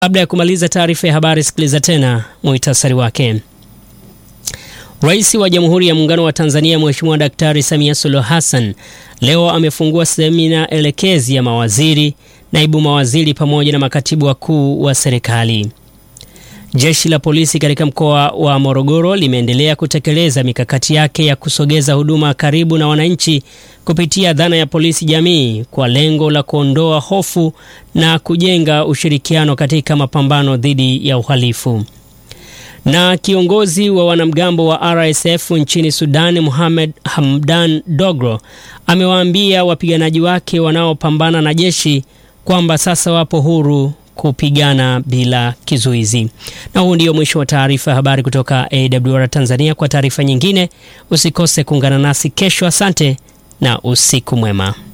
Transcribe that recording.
Kabla ya kumaliza taarifa ya habari, sikiliza tena muhtasari wake. Rais wa Jamhuri ya Muungano wa Tanzania Mheshimiwa Daktari Samia Suluhu Hassan leo amefungua semina elekezi ya mawaziri, naibu mawaziri pamoja na makatibu wakuu wa serikali. Jeshi la polisi katika mkoa wa Morogoro limeendelea kutekeleza mikakati yake ya kusogeza huduma karibu na wananchi kupitia dhana ya polisi jamii kwa lengo la kuondoa hofu na kujenga ushirikiano katika mapambano dhidi ya uhalifu. Na kiongozi wa wanamgambo wa RSF nchini Sudan, Mohamed Hamdan Doglo, amewaambia wapiganaji wake wanaopambana na jeshi kwamba sasa wapo huru kupigana bila kizuizi. Na huu ndio mwisho wa taarifa ya habari kutoka AWR Tanzania. Kwa taarifa nyingine usikose kuungana nasi kesho. Asante na usiku mwema.